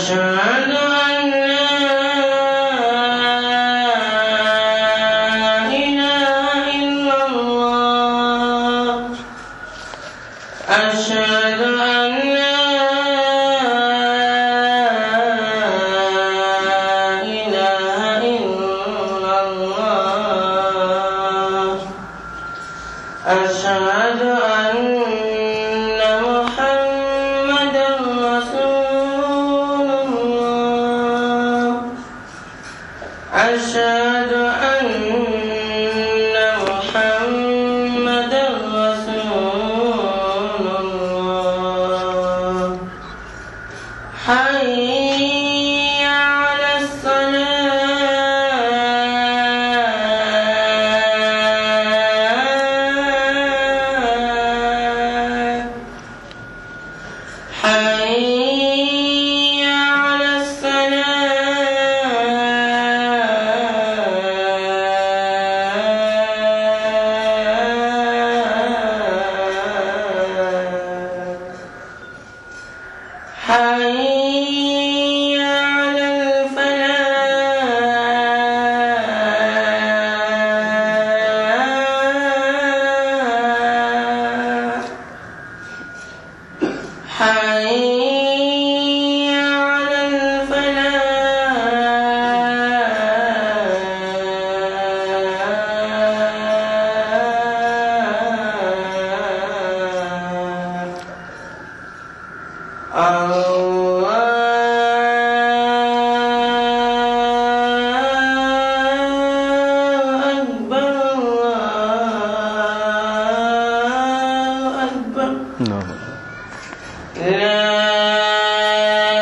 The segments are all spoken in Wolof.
أشهد أن لا إله إلا الله أشهد أن لا إله إلا الله أشهد أن محمدا رسول الله أشهد أن محمدا رسول الله حي على الصلاة حي على الصلاة حي على الفلاح حي على الفلاح الله أكبر الله أكبر لا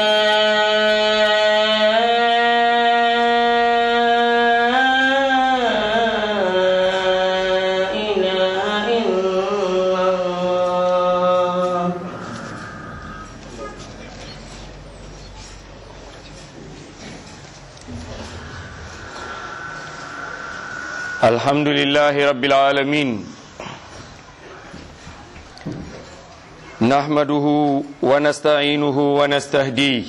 إله إلا الله الحمد لله رب العالمين نحمده ونستعينه ونستهديه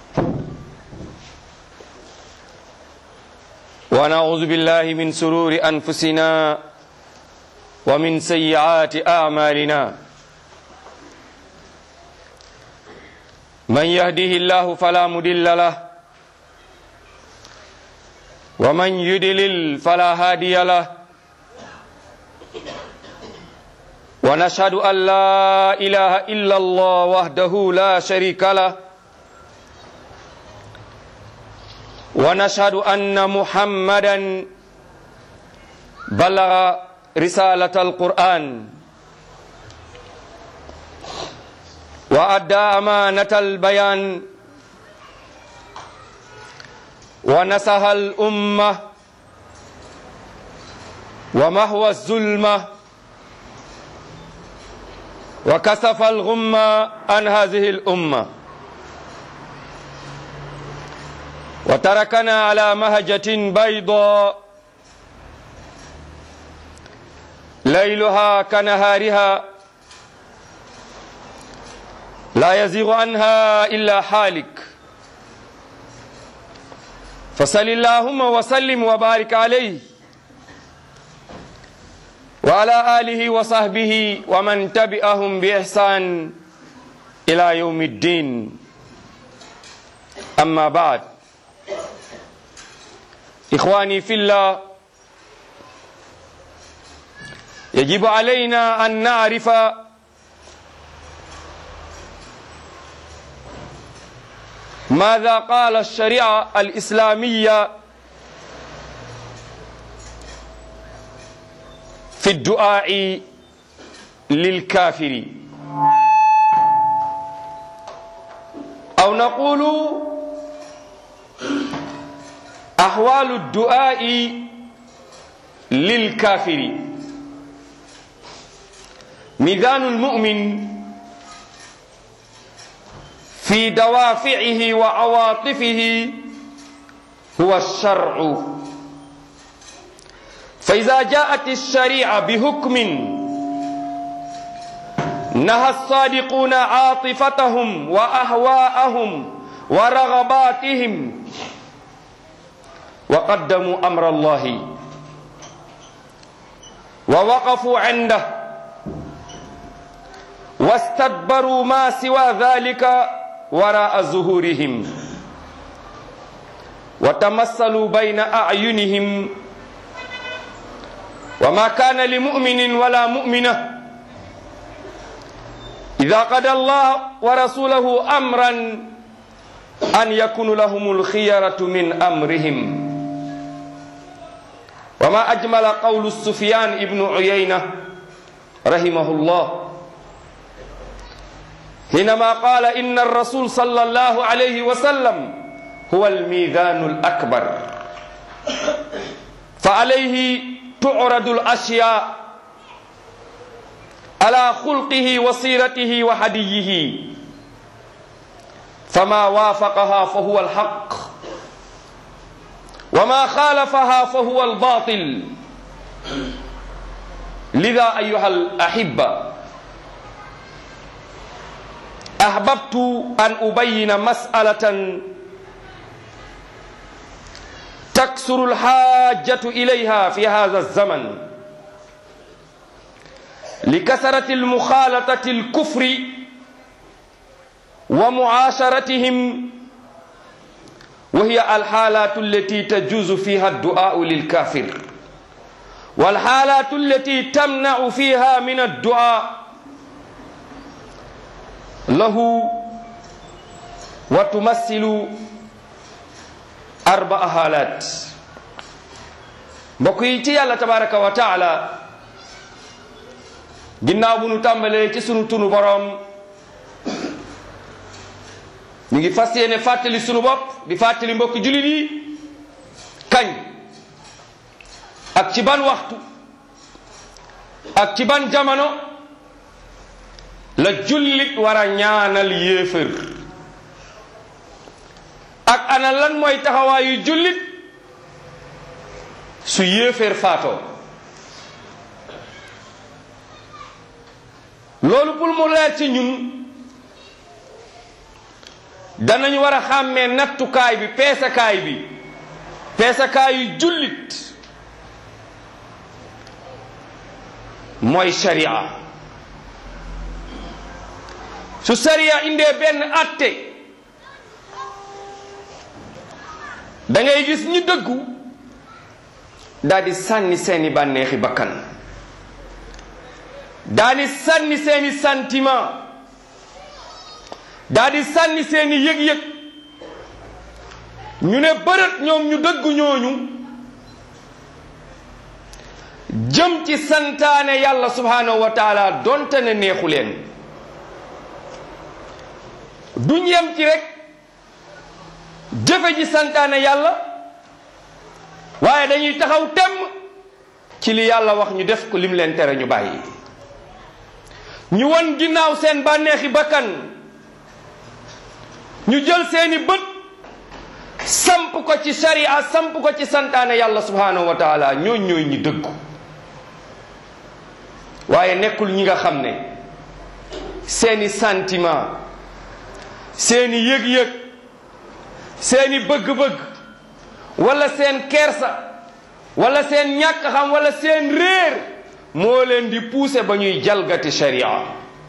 ونعوذ بالله من سرور أنفسنا ومن سيئات أعمالنا من يهده الله فلا مضل له ومن يدلل فلا هادي له ونشهد أن لا إله إلا الله وحده لا شريك له ونشهد أن محمدا بلغ رسالة القرآن وأدى أمانة البيان ونصح الأمة ومهوى الظلمة وكسف الغمة عن هذه الأمة وتركنا على مهجة بيضاء ليلها كنهارها لا يزيغ عنها إلا حالك فصل اللهم وسلم وبارك عليه وعلى آله وصحبه ومن تبعهم بإحسان إلى يوم الدين أما بعد إخواني في الله يجب علينا أن نعرف ماذا قال الشريعة الإسلامية في الدعاء للكافر أو نقول أحوال الدعاء للكافر ميزان المؤمن في دوافعه وعواطفه هو الشرع فإذا جاءت الشريعة بحكم نهى الصادقون عاطفتهم وأهواءهم ورغباتهم وقدموا أمر الله ووقفوا عنده واستدبروا ما سوى ذلك وراء ظهورهم وتمثلوا بين أعينهم وما كان لمؤمن ولا مؤمنة إذا قضى الله ورسوله أمرا أن يكون لهم الخيرة من أمرهم وما أجمل قول السفيان ابن عيينة رحمه الله حينما قال إن الرسول صلى الله عليه وسلم هو الميزان الأكبر فعليه تعرض الأشياء على خلقه وسيرته وهديه فما وافقها فهو الحق وما خالفها فهو الباطل لذا أيها الأحبة أحببت أن أبين مسألة تكسر الحاجة إليها في هذا الزمن لكثرة المخالطة الكفر ومعاشرتهم وهي الحالات التي تجوز فيها الدعاء للكافر والحالات التي تمنع فيها من الدعاء له وتمثل أربع حالات mbokk yi ci yàlla tabaraka wa taala ginnaaw bu nu tàmbalee ci sunu tunu boroom ñu ngi fas yéene fàttali sunu bopp di fàttali mbokki jullit yi kañ ak ci ban waxtu ak ci ban jamono la jullit war a ñaanal yéefër ak ana lan mooy taxawaayu jullit su yéeféer faatoo loolu pour mu leer ci ñun danañu war a xàmmee nattukaay bi peesakaay bi peesakaayu jullit mooy sharia su sharia indee benn atte da ngay gis ñi dëggu daal di sànni seeni bànneexi bakkan daal di sànni seeni sentiment daal di sànni seeni yëg-yëg ñu ne bërët ñoom ñu dëggu ñooñu jëm ci santaane yàlla subhanahu wa taala donte ne neexu leen duñ yem ci rek jëfe ji santaane yàlla waaye dañuy taxaw temm ci li yàlla wax ñu def ko lim leen tere ñu bàyyi ñu won ginnaaw seen bànneexi bakkan ñu jël seeni bët samp ko ci sharia samp ko ci santaane yàlla subhanahu wa taala ñooñ ñooy ñi dëggu waaye nekkul ñi nga xam ne seeni sentiment seeni yëg-yëg seeni bëgg-bëgg wala seen kersa wala seen ñàkk xam wala seen réer moo leen di pousser ba ñuy jalgati sharia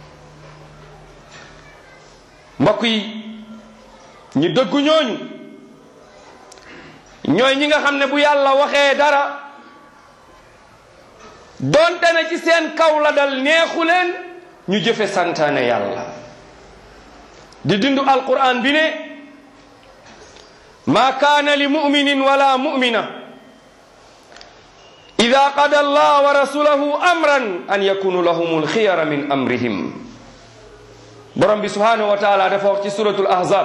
mbokk yi ñi dëggu ñooñu ñooy ñi nga xam ne bu yàlla waxee dara donte ne ci seen kaw la dal neexu leen ñu jëfe santaane yàlla di dindu alquran bi ne ma kaana li muminin wala mumina ida qada allah wa rasulahu amran an yakunu lahum alxiyara min amrihim borom bi subhanahu wa taala dafa wax ci suratul ahzab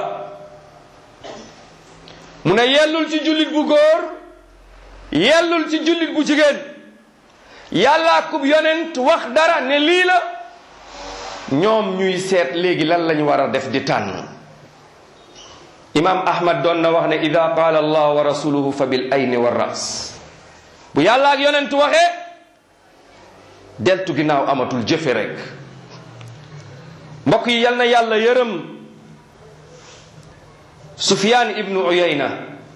mu ne yellul ci jullit bu góor yellul ci jullit bu jigéen yàllaa kub yonent wax dara ne lii la ñoom ñuy seet léegi lan lañu war a def di tànn imam ahmad doon na wax ne ida qaala allah wa rasuluhu fa bil ayni wa ras bu yàlla ak yonent waxee deltu ginnaaw amatul jëfe rek mbokk yi yal na yàlla yërëm sufyan ibnu uyayna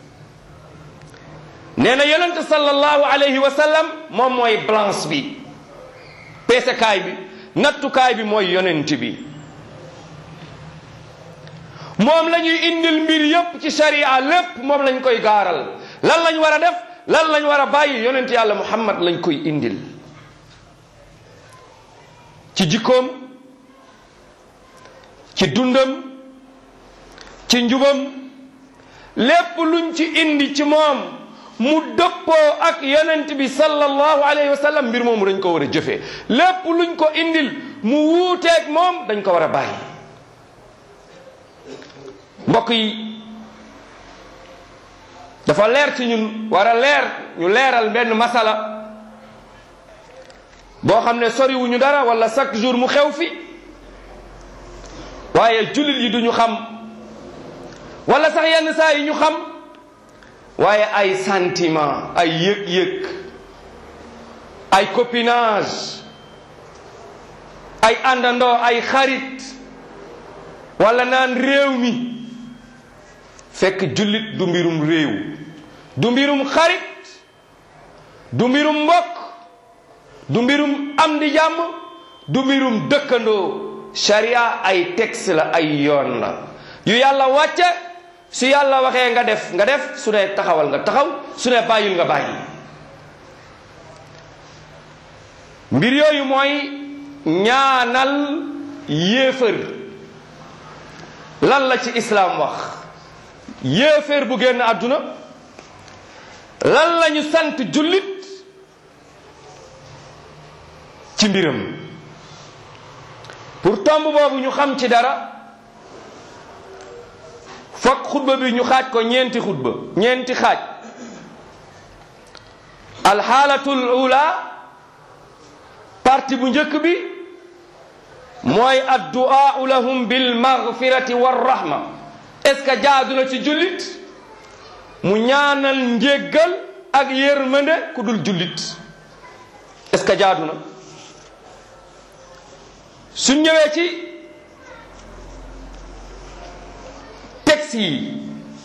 nee na yonente sallallahu alayhi wa sallam moom mooy balance bi peesekaay bi nattukaay bi mooy yonent bi moom la ñuy indil mbir yépp ci sharia lépp moom lañ koy gaaral lan lañ war a def lan lañ war a bàyyi yonent yàlla muhammad lañ koy indil ci jikkoom ci dundam ci njubam lépp luñ ci indi ci moom mu dëppoo ak yonent bi sallallahu alayhi wa sallam mbir moomu dañ ko war a jëfee lépp luñ ko indil mu wuuteeg moom dañ ko war a bàyyi mbokk yi dafa leer ci ñun war a leer ñu leeral benn masala boo xam ne soriwuñu dara wala chaque jour mu xew fi waaye jullit yi duñu xam wala sax yenn saa yi ñu xam waaye ay sentiment ay yëg-yëg ay copinage ay àndandoo ay xarit wala naan réew mi fekk jullit du mbirum réew du mbirum xarit du mbirum mbokk du mbirum am di jàmm du mbirum dëkkandoo sharia ay texte la ay yoon la yu yàlla wàcce su yàlla waxee nga def nga def su ne taxawal nga taxaw su ne bàyyil nga bàyyi mbir yooyu mooy ñaanal yéefër lan la ci islaam wax yéeféer bu génn àdduna lan lañu sant jullit ci mbiram pour tomb boobu ñu xam ci dara fokk xutba bi ñu xaaj ko ñeenti xutba ñeenti xaaj alxaalatul ula parti bu njëkk bi mooy addu'a lahum bil maghfirati war rahma est-ce que jaadu na ci jullit mu ñaanal njéggal ak yërmande ku dul jullit est-ce que jaadu na suñ ñëwee ci texte yi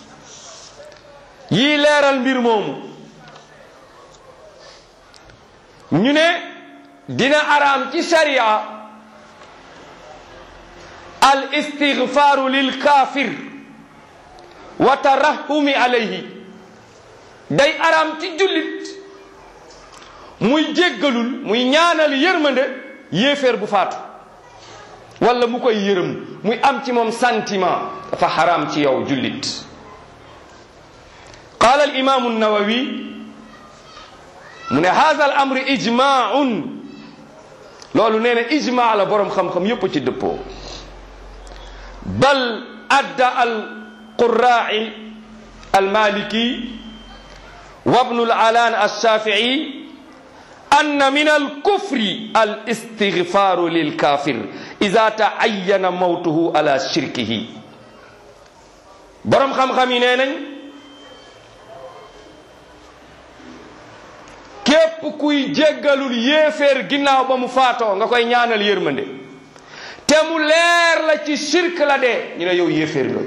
yii leeral mbir moomu ñu ne dina araam ci sharia al istighfaru lil kafir wa tarahumi alayhi day araam ci jullit muy jéggalul muy ñaanal yërmande yéeféer bu faatu wala mu koy yërëm muy am ci moom sentiment dafa xaraam ci yow jullit qaala al imaamu nawawi mu ne haada al amri ijmaun loolu nee na ijma la boroom xam-xam yépp ci dëppoo bal adda al qurraai al maliki wa bnu al alaan al shafii anna min al kufri al istighfaru lil kafir ida taayana mawtuhu ala shirkihi boroom xam-xam yi nee nañ képp kuy jéggalul yéeféer ginnaaw ba mu faatoo nga koy ñaanal yërmande te mu leer la ci shirk la dee ñu ne yow yéeféer nga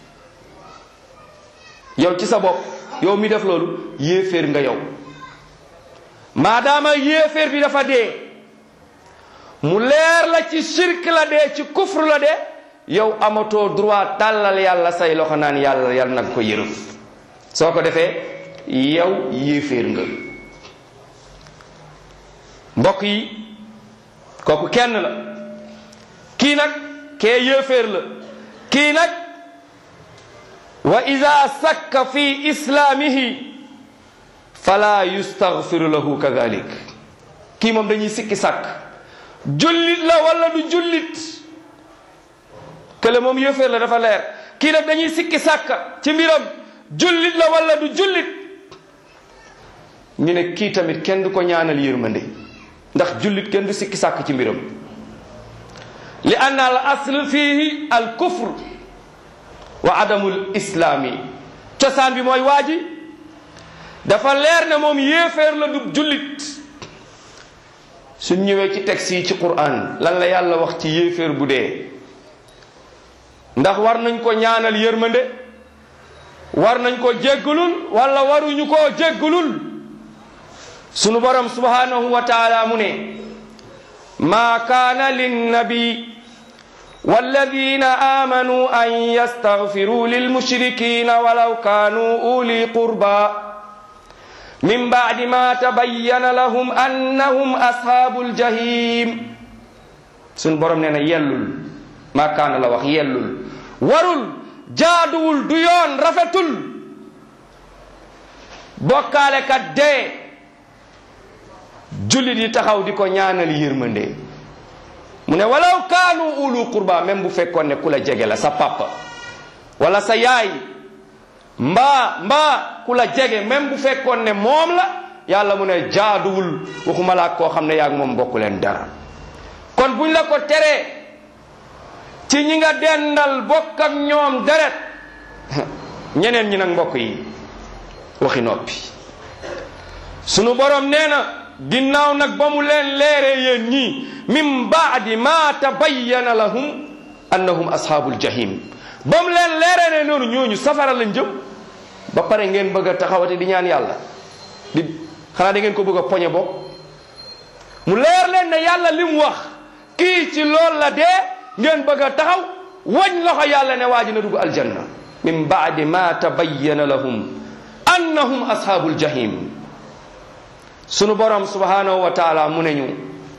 yow ci sa bopp yow mi def loolu yéeféer nga yow maadaama yéeféer bi dafa dee mu leer la ci shirk la dee ci kufr la dee yow amatoo droit tàllal yàlla say loxo naan yàlla yàlla nag ko yërëm soo ko defee yow yéeféer nga mbokk yi kooku kenn la kii nag kee yéeféer la kii nag wa ida sakka fi islaamihi fala yustaghfiru lahu kadalik kii moom dañuy sikki sàkk jullit la wala du jullit kële moom yéeféer la dafa leer kii nag dañuy sikki sàkk ci mbiram jullit la wala du jullit ñu ne kii tamit kenn du ko ñaanal yërmande ndax jullit kenn du sikki sàkk ci mbiram li anna al asl fihi al kufr wa adamul islaami cosaan bi mooy waa ji dafa leer ne moom yéeféer la du jullit suñ ñëwee ci texte yi ci quran lan la yàlla wax ci yéeféer bu dee ndax war nañ ko ñaanal yërmande war nañ ko jéggalul wala waruñu koo jéggalul sunu borom subhanahu wa taala mu ne ma kaana linnabi والذين آمنوا أن يستغفروا للمشركين ولو كانوا أولي قربى من بعد ما تبين لهم أنهم أصحاب الجحيم سن بروم نينا يلول ما كان لا wax yellul warul jaaduwul du yoon rafetul bokkaale kat dee jullit yi taxaw di ko ñaanal yërmande mu ne walaw kaanu ulu qurba même bu fekkoon ne ku la jege la sa papa wala sa yaay mbaa mbaa ku la jege même bu fekkoon ne moom la yàlla mu ne jaaduwul waxuma laa koo xam ne yaa ngi moom bokku leen dara kon buñ la ko teree ci ñi nga dendal bokk ak ñoom deret ñeneen ñi nag mbokk yi waxi noppi sunu borom nee na ginnaaw nag ba mu leen leeree yéen ñii min baadi ma tabayyana lahum annahum ashaabul jahim ba mu leen leeree ne noonu ñooñu safara lañ jëm ba pare ngeen bëgg a taxawati di ñaan yàlla di xanaa da ngeen ko bëgg a poñe bopp mu leer leen ne yàlla li mu wax kii ci lool la dee ngeen bëgg a taxaw wañ loxo yàlla ne waa ji na dugg aljanna min baadi ma tabayyana lahum annahum ashaabul jahim sunu borom subhanahu wa taala mu ne ñu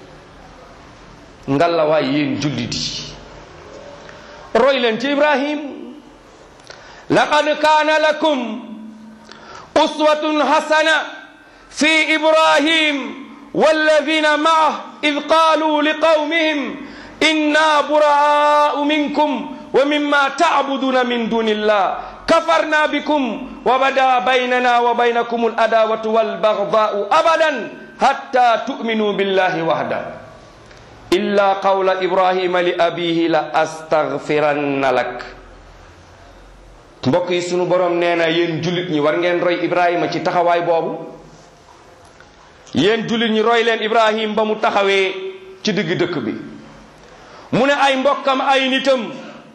ngalla waay yéen jullit yi roy leen ci ibrahim laqad kaana lakum uswatun hasana fi ibrahim والذين معه إذ قالوا لقومهم إنا براء منكم ومما تعبدون من دون الله كفرنا بكم وبدا بيننا وبينكم الأداوة والبغضاء أبدا حتى تؤمنوا بالله وحده إلا قول إبراهيم لأبيه لأستغفرن لك mbokk yi sunu borom nee na yéen jullit ñi war ngeen roy Ibrahima ci taxawaay boobu yéen jullit ñi roy leen Ibrahim ba mu taxawee ci digg dëkk bi mu ne ay mbokkam ay nitam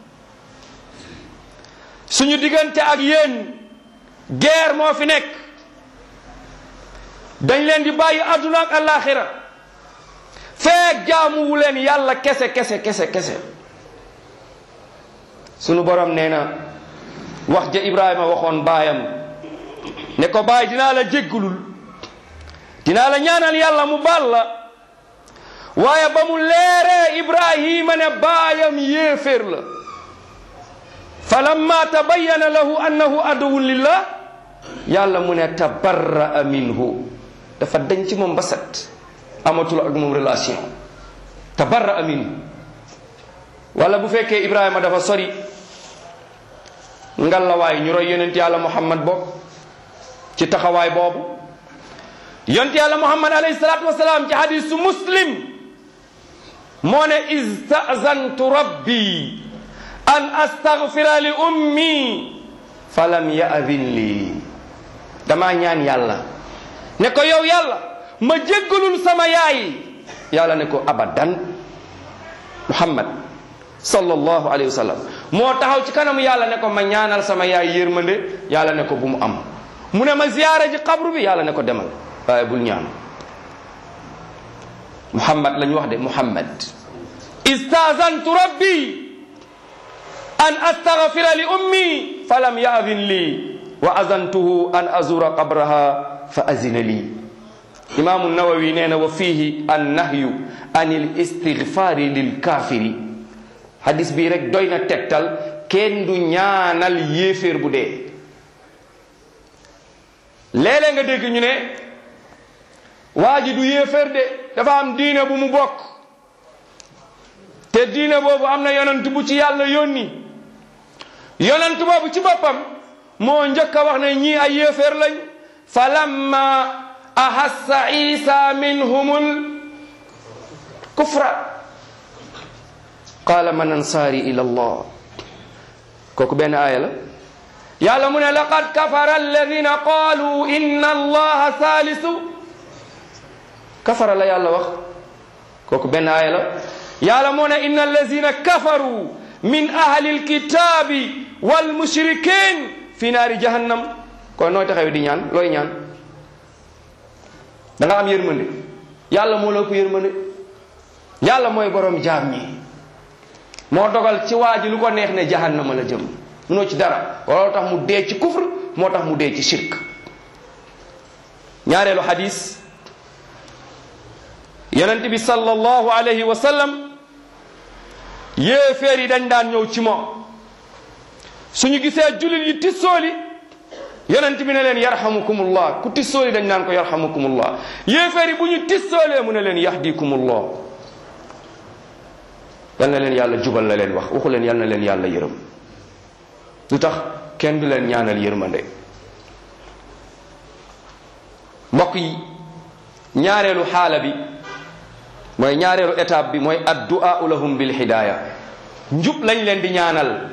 suñu diggante ak yéen guerre moo fi nekk dañ leen di bàyyi àdduna ak àllaaxira feek jaamuwu leen yàlla kese kese kese kese sunu borom nee na wax ja Ibrahima waxoon baayam ne ko baay dinaa la jéggulul dinaa la ñaanal yàlla mu baal la waaye ba mu leeree Ibrahima ne baayam yéeféer la falamma tabayyana lahu annahu aduwwun lillah yàlla mu ne tabarra'a minhu dafa dañ ci moom ba set amatul ak moom relation tabarra'a minhu wala bu fekkee Ibrahima dafa sori ngalawaay ñu roy yonent yàlla Muhammad bokk ci taxawaay boobu yonent yàlla Muhammad alayhi salaatu wasalaam ci hadisu muslim moo ne istazantu rabbi an astaghfira li ummi falam yaadin lii damaa ñaan yàlla ne ko yow yàlla ma jéggalul sama yaay yàlla ne ko abadan muhammad sallallahu alayhi wa sallam moo taxaw ci kanamu yàlla ne ko ma ñaanal sama yaay yërmande yàlla ne ko bu mu am mu ne ma ziyaara ji xabru bi yàlla ne ko demal waaye bul ñaan muhammad la ñu wax de muhammad istazantu rabbi an astaghfira li ummi falam yaadin li wa azantuhu an azura qabraha fa azina li imaamu nawawi nee na wa fihi an nahyu an il istighfari lil kafiri hadis bii rek doy na tegtal kenn du ñaanal yéeféer bu dee léeg-léeg nga dégg ñu ne waa ji du yéeféer de dafa am diine bu mu bokk te diine boobu am na yonent bu ci yàlla yónni yonent boobu ci boppam moo njëkk a wax ne ñii ay yéeféer lañ fa lamma ahassa isa minhumul kufra qaala man ansaari ila allah kooku benn aaya la yàlla mu ne laqad kafara alladina qaalu inna allaha saalisu kafara la yàlla wax kooku benn aaya la yàlla moo ne inna allazina kafaru min ahli alkitabi walmushrikin fi naari jahannam kon nooy taxaw di ñaan looy ñaan da nga am yërmande yàlla moo la ko yërmande yàlla mooy borom jaam ñi moo dogal ci waa ji lu ko neex ne jahannama la jëm munoo ci dara looloo tax mu dee ci kufr moo tax mu dee ci shirk ñaareelu xadis yonent bi sallallahu alayhi wa sallam yéeféer yi dañ daan ñëw ci moom suñu gisee jullit yi tissooli yonent bi ne leen yarhamukumullah ku tissooli dañ naan ko yarhamukumullah yéeféer yi bu ñu tissoolee mu ne leen yahdikumullah yal na leen yàlla jubal la leen wax waxu leen yal na leen yàlla yërëm lu tax kenn du leen ñaanal yërmande mbokk yi ñaareelu xaala bi mooy ñaareelu étape bi mooy addu'a lahum bil hidaaya njub lañ leen di ñaanal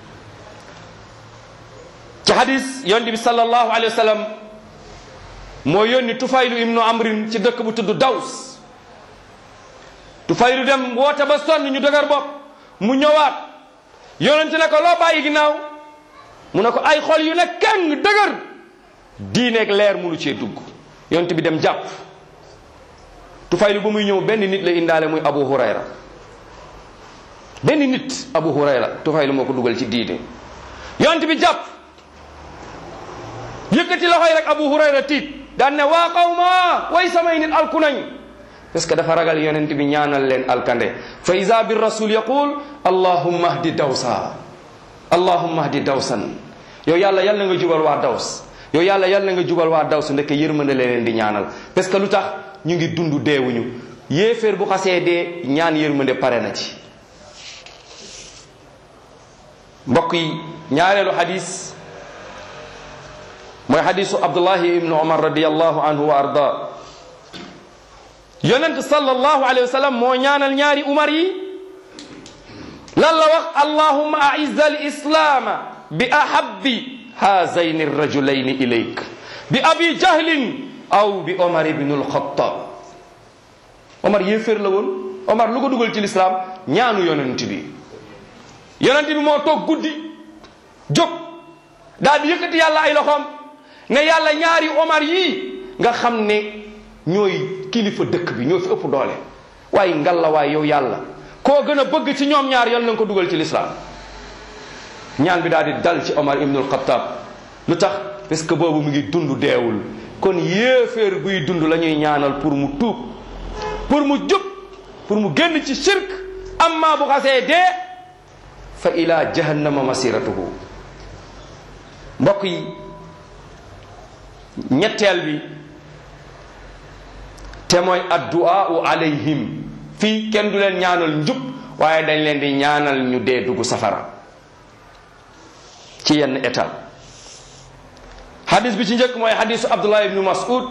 ci hadis yonent bi sallallahu alayhi wa sallam moo yónni tufaylu ibnu amrin ci dëkk bu tudd daws tufaylu dem woote ba sonn ñu dëgër bopp mu ñëwaat yonent ne ko loo bàyyi ginnaaw mu ne ko ay xol yu ne keng dëgër diineeg leer munu cee dugg yonent bi dem jàpp tufaylu ba muy ñëw benn nit la indaale muy abu hurayra benn nit abu hurayra tufaylu moo ko dugal ci diine yonent bi jàpp yëkkati loxoy rek abu hurayra tiit daan ne waa qawma way samay nit alku nañ parce que dafa ragal yonent bi ñaanal leen alkande fa isa bi rasul yaqul allahumma hdi dawsa allahumma hdi dawsan yow yàlla yàlla nga jubal waa daws yow yàlla yàlla nga jubal waa daws ndeke yërmande la leen di ñaanal parce que lu tax ñu ngi dund deewuñu yéeféer bu xasee dee ñaan yërmande pare na ci mbokk yi ñaareelu xadis mooy xadisu abdullahi ibnu omar radiallahu anhu wa arda yonent sallallahu alayhi wa sallam moo ñaanal ñaari umar yi lan la wax allahumma aizza al islaama bi ahabbi haazayni rajulayni ilayk bi abi jahlin aw bi omar ibnu alxatab omar yéeféer la woon omar lu ko dugal ci lislaam ñaanu yonent bi yonent bi moo toog guddi jóg daal di yëkkati yàlla ay loxoom ne yàlla ñaari omar yii nga xam ne ñooy kilifa dëkk bi ñoo fi ëpp doole waaye ngalla waay yow yàlla koo gën a bëgg ci ñoom ñaar yal na nga ko dugal ci lislaam ñaan bi daal di dal ci omar ibnul xattaab lu tax parce que boobu mu ngi dund deewul kon yéeféer buy dund la ñuy ñaanal pour mu tuub pour mu jub pour mu génn ci shirk amma bu xasee dee fa ila jahannama masiratuhu mbokk yi ñetteel bi te mooy addu'aau alayhim fii kenn du leen ñaanal njub waaye dañ leen di ñaanal ñu dee dugg safara ci yenn état hadis bi ci njëkk mooy hadisu abdullah ibnu mas'ud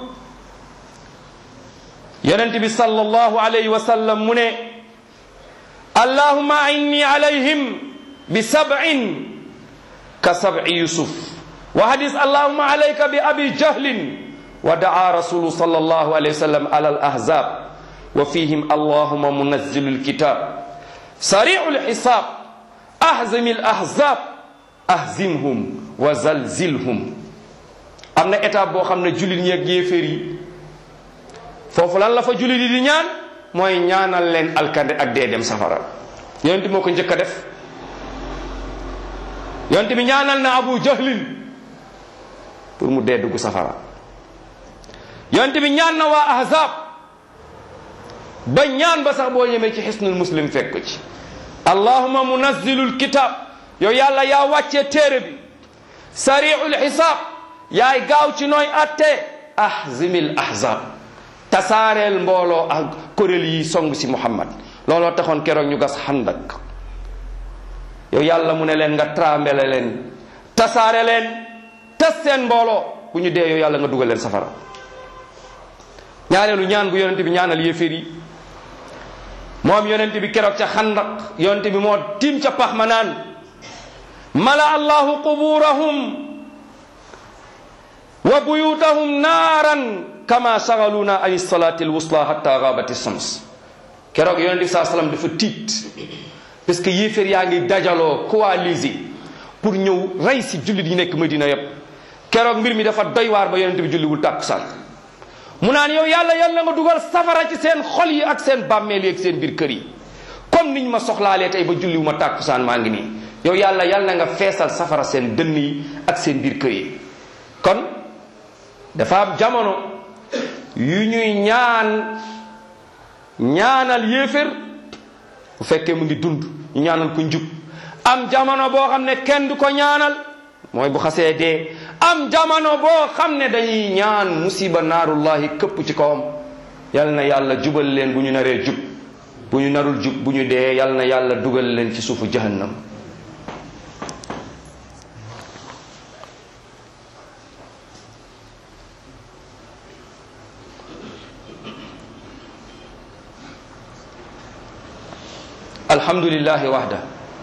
yonent bi sallallahu alayhi wa sallam mu ne allahumma inni alayhim bi sab'in ka sab'i yusuf wa hadis allahumma alayka bi abi jahlin wa daa rasulu sallallahu alayhi wa sallam ala al ahzab wa fihim allahumma munazzilu alkitab sari'u alhisab ahzim al ahzab ahzimhum wa zalzilhum am na étape boo xam ne jullit ñi ak yéeféer yi foofu lan la fa jullit yi di ñaan mooy ñaanal leen alkande ak dee dem safara yonent moo ko njëkk a def yonent bi ñaanal na abu jahlin pour mu dee dugg safara yonent bi ñaan na waa ahzab ba ñaan ba sax boo ñemee ci xisnul muslim fekk ci allahuma munazzilul kitab yow yàlla yaa wàccee téere bi sari'ul xisaab yaay gaaw ci nooy atte ahzimil ahzab tasaareel mbooloo ak kuréel yi song si muhammad looloo taxoon keroog ñu gas xandak yow yàlla mu ne leen nga trambele leen tasaare leen tas seen mbooloo bu ñu dee yow yàlla nga dugal leen safara ñaareelu ñaan bu yonente bi ñaanal yéeféer yi moom yonente bi keroog ca xandak yonente bi moo tiim ca pax ma naan mala allahu quburahum wa buyutahum naaran kama sagaluna an salati alwusla hatta gabati shams keroog yonente bi saa sallam dafa tiit parce que yéeféer yaa ngi dajaloo coalisé pour ñëw rey si jullit yi nekk Medina yépp keroog mbir mi dafa doy waar ba yonent bi julliwul tàkkusaan mu naan yow yàlla yal na nga dugal safara ci seen xol yi ak seen bàmmeel yi ak seen biir kër yi comme niñ ma soxlaalee tey ba julliwu ma tàkkusaan maa ngi nii yow yàlla yal na nga feesal safara seen dënn yi ak seen biir kër yi kon dafa am jamono yu ñuy ñaan ñaanal yéefér bu fekkee mu ngi dund ñu ñaanal ko njub am jamono boo xam ne kenn du ko ñaanal mooy bu xasee dee am jamono boo xam ne dañuy ñaan musiba naarullahi këpp ci kawam yal na yàlla jubal leen bu ñu naree jub bu ñu narul jub bu ñu dee yal na yàlla dugal leen ci suufu jahannam alhamdulillahi wahda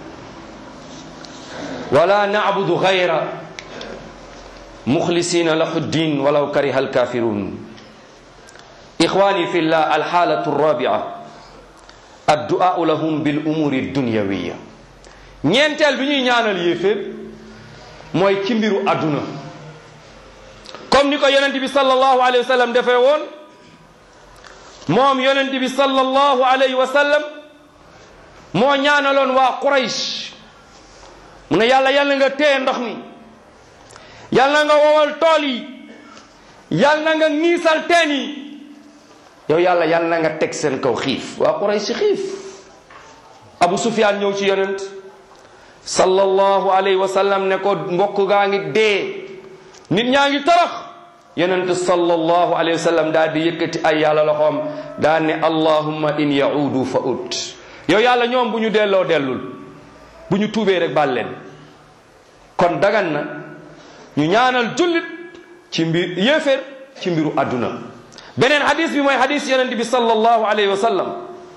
wala na'budu ghayra مخلصين له الدين ولو كره الكافرون إخواني في الله الحالة الرابعة الدعاء لهم بالأمور الدنيوية ñeenteel bi ñuy ñaanal yéeféer mooy ci mbiru àdduna comme ni ko yonent bi sallallahu alayhi wa sallam defee woon moom yonent bi sallallahu alayhi wa sallam moo ñaanaloon waa Quraysh mu ne yàlla yàlla nga téye ndox mi yàlla nga wowal tool yi yàlla nga niisal teen yi yow yàlla yàlla nga teg seen kaw xiif waa Quraysh xiif Abu Sufyaan ñëw ci yonent sallallahu alayhi wa sallam ne ko mbokk gaa ngi dee nit ñaa ngi torox yonent sallallahu alayhi wa sallam daal di yëkkati ay yàlla loxoom daal ne allahumma in yaudu fa ut yow yàlla ñoom bu ñu delloo dellul bu ñu tuubee rek baal leen kon dagan na ñu ñaanal jullit ci mbir yéeféer ci mbiru àdduna beneen hadis bi mooy hadis yonent bi sallallahu alayhi wa sallam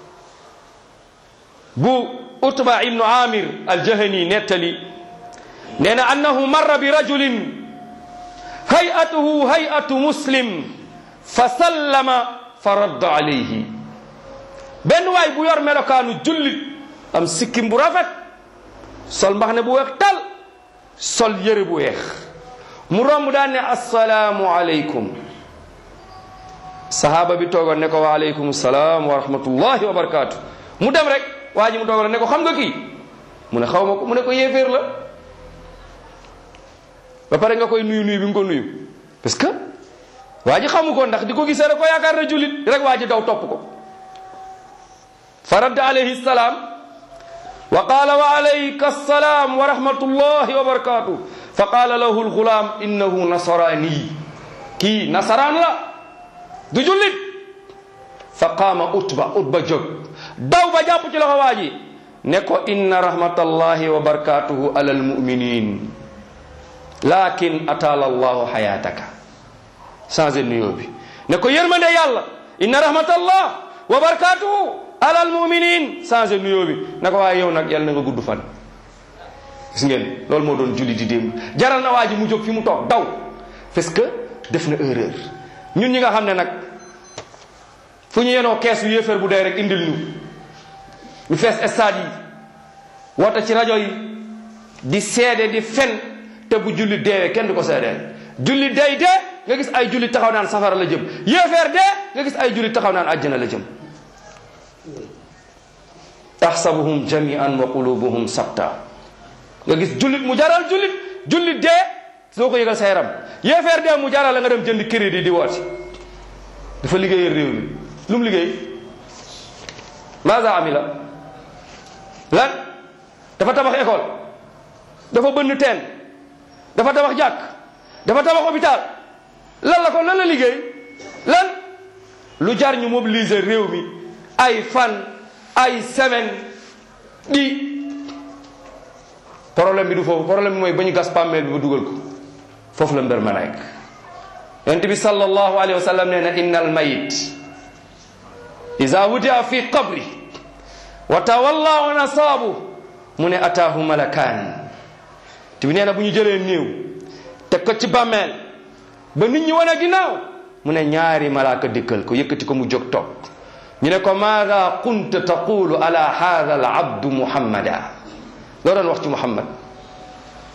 bu utba ibnu amir aljahani nettali nee na annahu marra bi rajulin hay'atuhu hay'atu muslim fa sallama fa radda alayhi benn waay bu yor melokaanu jullit am sikkim bu rafet sol mbaxne bu weex tal sol yëre bu weex mu romb daan ne assalaamu aleykum sahaaba bi toogoon ne ko wa aleykum salaam wa rahmatullahi wa barakaatu mu dem rek waa ji mu toogoon ne ko xam nga kii mu ne xaw ma ko mu ne ko yéeféer la ba pare nga koy nuyu nuyu bi nga ko nuyu parce que waa ji xamu ko ndax di ko gisee rek ko yaakaar na jullit rek waa ji daw topp ko fa radda alayhi salaam wa qaala wa alayka assalaam wa rahmatullahi wa barakatuh fa qaala lahu alxulaam innahu nasaraani kii nasaraan la du jullit fa qaama utba utba jóg daw ba jàpp ci loxo waa ji ne ko inna rahmatallahi wa barakatuhu ala almuminin lakin ataala allahu xayataka changé nuyoo bi ne ko yërmande yàlla inna rahmatallah wa barakatuhu ala almuminin changé nuyoo bi ne ko waaye yow nag yàlla na nga gudd fan gis ngeen loolu moo doon julli di démb jaral na waa ji mu jóg fi mu toog daw parce que def na erreur ñun ñi nga xam ne nag fu ñu yenoo kees yu yéeféer bu dee rek indil ñu ñu fees stade yi woote ci rajo yi di seede di fen te bu julli deewee kenn du ko seedeel julli day dee nga gis ay julli taxaw naan safara la jëm yéeféer dee nga gis ay julli taxaw naan àjjana la jëm tahsabuhum jami'an wa qulubuhum sabta nga gis jullit mu jaral jullit jullit dee soo ko yëgal sa yaram yéeféer dee mu jaral la nga dem jënd crédit di woote dafa liggéeyal réew mi lu mu liggéey maza amila lan dafa tabax école dafa bënn teen dafa tabax jàkk dafa tabax hôpital lan la ko lan la liggéey lan lu jar ñu mobiliser réew mi ay fan ay semaine di problème bi du foofu problème bi mooy ba ñu gas pàmmeel bi ba dugal ko foofu la mbir ma nekk yonent bi sallallahu alayhi wa sallam nee na inna al mayit ida wudia fi qabri wa tawalla wa nasaabu mu ne ataahu malakaan te bi nee na bu ñu jëlee néew teg ko ci bàmmeel ba nit ñi wane ginnaaw mu ne ñaari malaaka dikkal ko yëkkati ko mu jóg toog ñu ne ko maada kunta taqulu ala hada al abdu muhammada loo doon wax ci muhammad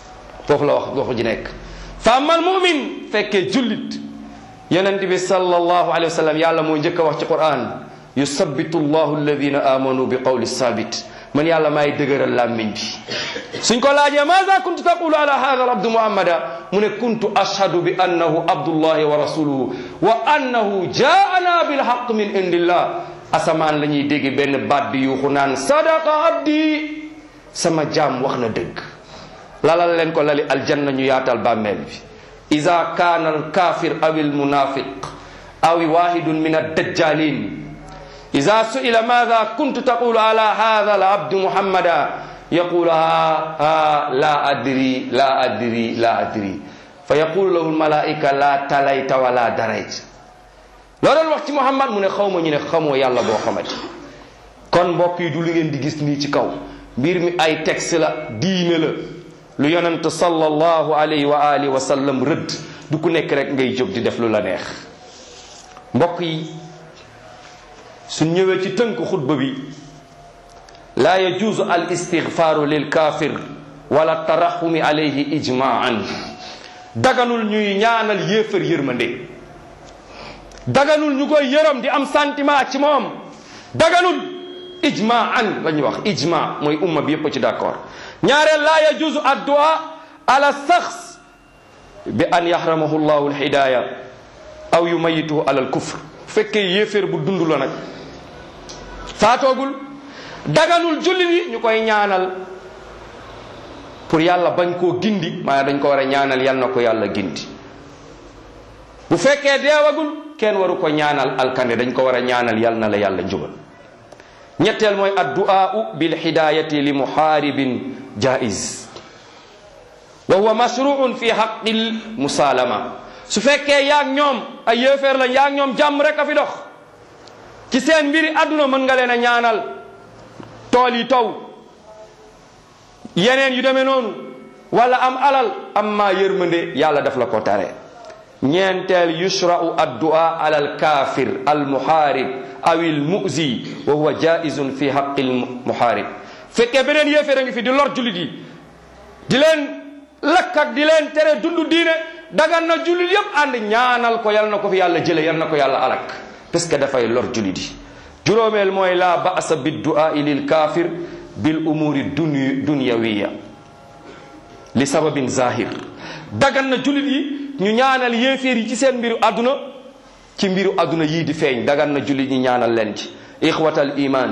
foofu la wax waxu ji nekk fa amal mumin fekkee jullit yonent bi sallallahu alayhi wa sallam yàlla moo njëkk a wax ci quran yusabbitu llahu alladina amanu bi qawli sabit man yàlla maay dëgëral làmmiñ bi suñ ko laajee maada kuntu taqulu ala hada al abdu muhammada mu ne kuntu ashhadu bi annahu abdullahi wa rasuluhu wa annahu jaana bilhaq min indillah asamaan la ñuy dégg benn baat bi yuuxu naan sadaqa abdi sama jaam wax na dëgg lalal leen ko lali aljanna ñu yaatal bàmmeel bi ida kaana alkafir aw almunafiq aw wahidun min addajjalin ida suila maada kuntu taqulu ala hada alabdu muhammada yaqulu ha ha la adri la adri la adri fa yaqulu lahu almalaika la talayta wala darayta loo doon wax ci muhammad mu ne xaw ma ñu ne xamoo yàlla boo xamati kon mbokk yi du li ngeen di gis nii ci kaw mbir mi ay texte la diine la lu yonent sallallahu alayhi wa alihi wa sallam rëdd du ku nekk rek ngay jóg di def lu la neex mbokk yi suñ ñëwee ci tënk xutba bi laa yajuuzu al istigfaaru lil kaafir wala taraxumi alayhi ijmaan daganul ñuy ñaanal yéefar yërmande daganul ñu koy yërëm di am sentiment ci moom daganul ijmaan la ñuy wax ijma mooy umma bi yépp ci d'accord ñaareel laa yajuuzu addua ala saxs bi an yaxramahu llahu alhidaya aw yumayituhu ala alkufr fekkee yéeféer bu dund la nag faatoogul daganul jullit yi ñu koy ñaanal pour yàlla bañ koo gindi maanaam dañ ko war a ñaanal yal na ko yàlla gindi bu fekkee deewagul kenn waru ko ñaanal alkande dañ ko war a ñaanal yal na la yàlla njubal ñetteel mooy addu'aau bil hidayati li muharibin jaiz wa huwa mashruun fi haqqil musalama su fekkee yaag ñoom ay yéeféer lañ yaag ñoom jàmm rek a fi dox ci seen mbiri àdduna mën nga leen a ñaanal tool yi taw yeneen yu demee noonu wala am alal amma yërmande yàlla daf la ko tare ñeenteel yushra'u addu'a ala alkafir almuharib aw almuzi wa huwa jaizun fi haqqi almuharib fekkee beneen yéeféer a ngi fi di lor jullit yi di leen lakk ak di leen tere dund diine dagan na jullit yépp ànd ñaanal ko yal na ko fi yàlla jële yal na ko yàlla alak parce que dafay lor jullit yi juróomeel mooy la ba'sa biddu'ai lil kafir bil umuri dun dunyawiya li sababin zahir dagan na jullit yi ñu ñaanal yéeféer yi ci seen mbiru àdduna ci mbiru àdduna yii di feeñ dagan na jullit ñi ñaanal leen ci ixwatal iman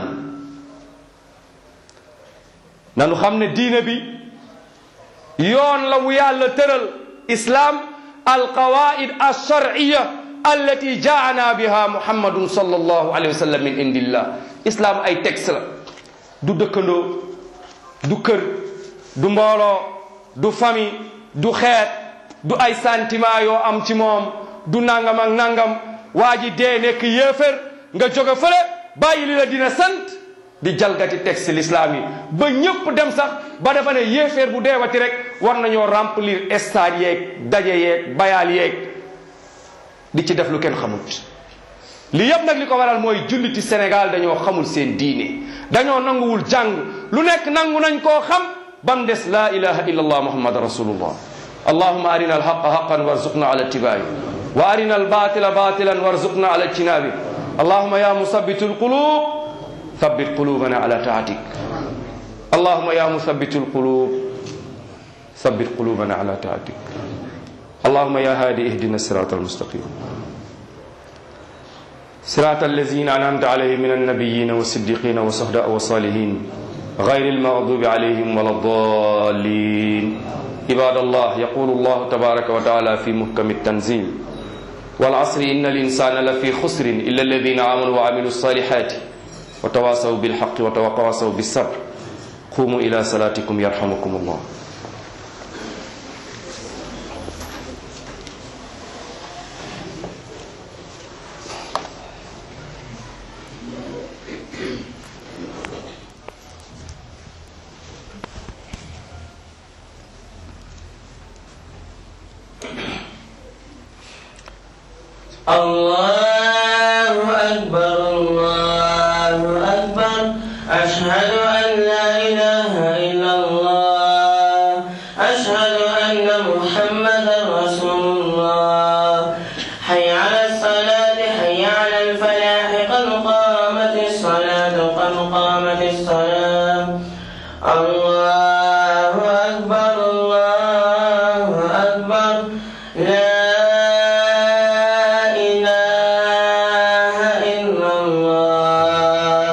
nanu xam ne diine bi yoon la wu yàlla tëral islam alqawaid alsharciya allati jaana biha muhammadun sallallahu alayhi wa sallam min indillah islam ay texte la du dëkkandoo du kër du mbooloo du famille du xeet du ay sentiment yoo am ci moom du nangam ak nangam waa ji dee nekk yéefér nga jóge fële bàyyi li la dina sant di jalgati texte l'islam yi ba ñëpp dem sax ba dafa ne yéeféer bu deewati rek war nañoo remplir stade yeeg daje yeeg bayaal yeeg di ci def lu kenn xamut li yëpp nag li ko waral mooy julliti Sénégal dañoo xamul seen diine dañoo nanguwul jàng lu nekk nangu nañ koo xam ba mu des laa ilaha illa allah muhammad rasulullah allahuma arina alhaqa haqan warzuqna ala ittibaai wa arina albatila batilan warzuqna ala ijtinabi allahuma ya musabitu alqulub ثبت قلوبنا على طاعتك اللهم يا مثبت القلوب ثبت قلوبنا على طاعتك اللهم يا هادي اهدنا الصراط المستقيم صراط الذين انعمت عليهم من النبيين والصديقين والشهداء والصالحين غير المغضوب عليهم ولا الضالين عباد الله يقول الله تبارك وتعالى في محكم التنزيل والعصر ان الانسان لفي خسر الا الذين امنوا وعملوا الصالحات وتواصوا بالحق وتواصوا بالصبر قوموا إلى صلاتكم يرحمكم الله الله أكبر الله أكبر أشهد أن لا إله إلا الله أشهد أن قامت الصلاة